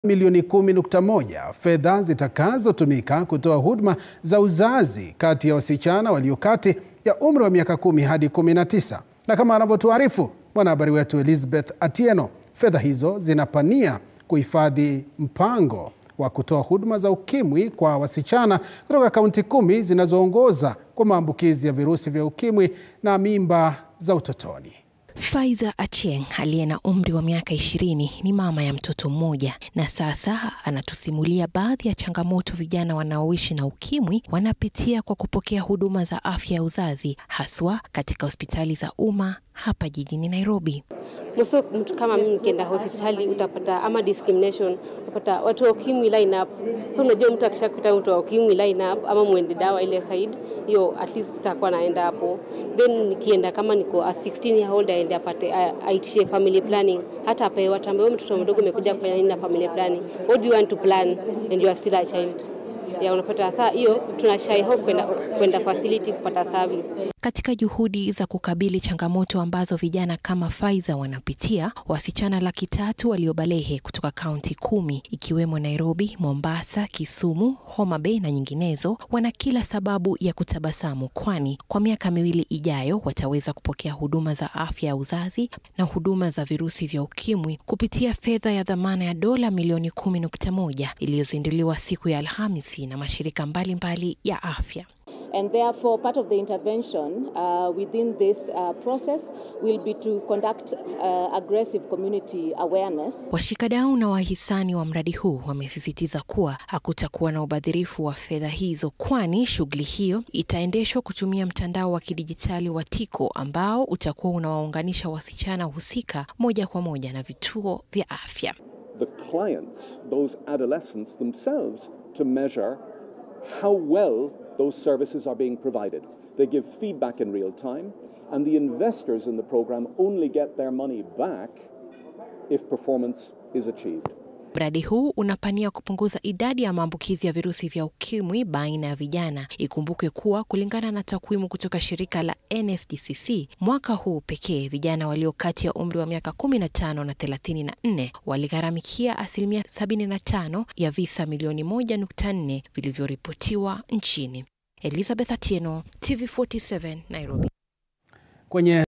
milioni 10.1 fedha zitakazotumika kutoa huduma za uzazi kati ya wasichana walio kati ya umri wa miaka 10 hadi 19. Na kama anavyotuarifu mwanahabari wetu Elizabeth Atieno, fedha hizo zinapania kuhifadhi mpango wa kutoa huduma za ukimwi kwa wasichana kutoka kaunti kumi zinazoongoza kwa maambukizi ya virusi vya ukimwi na mimba za utotoni. Faiza Achieng aliye na umri wa miaka ishirini ni mama ya mtoto mmoja na sasa anatusimulia baadhi ya changamoto vijana wanaoishi na ukimwi wanapitia kwa kupokea huduma za afya ya uzazi haswa katika hospitali za umma hapa jijini Nairobi. Mso mtu kama mimi nikienda hospitali utapata ama discrimination, utapata watu wa ukimwi line up. So unajua mtu akishakuta mtu wa ukimwi line up ama mwende dawa ile side hiyo, at least itakuwa naenda hapo. Then nikienda kama niko a 16 year old aende apate aitishe family planning, hata apewe atambe, wewe mtoto mdogo umekuja kufanya nini na family planning? What do you want to plan and you are still a child? Ya unapata saa hiyo tuna shy hope kwenda kwenda facility kupata service. Katika juhudi za kukabili changamoto ambazo vijana kama Faiza wanapitia, wasichana laki tatu waliobalehe kutoka kaunti kumi ikiwemo Nairobi, Mombasa, Kisumu, Homa Bay na nyinginezo wana kila sababu ya kutabasamu, kwani kwa miaka miwili ijayo wataweza kupokea huduma za afya ya uzazi na huduma za virusi vya ukimwi kupitia fedha ya dhamana ya dola milioni 10.1 iliyozinduliwa siku ya Alhamisi na mashirika mbalimbali mbali ya afya. And therefore, part of the intervention uh, within this uh, process will be to conduct uh, aggressive community awareness. Washikadau na wahisani wa mradi huu wamesisitiza kuwa hakutakuwa na ubadhirifu wa fedha hizo, kwani shughuli hiyo itaendeshwa kutumia mtandao wa kidijitali wa Tiko ambao utakuwa unawaunganisha wasichana husika moja kwa moja na vituo vya afya. The clients, those adolescents themselves, to measure how well those services are being provided. They give feedback in real time, and the investors in the program only get their money back if performance is achieved. Mradi huu unapania kupunguza idadi ya maambukizi ya virusi vya ukimwi baina ya vijana. Ikumbukwe kuwa kulingana na takwimu kutoka shirika la NSDCC, mwaka huu pekee vijana walio kati ya umri wa miaka 15 na 34 waligharamikia asilimia 75 ya visa milioni 1.4 vilivyoripotiwa nchini. Elizabeth Atieno, TV47, Nairobi. Kwenye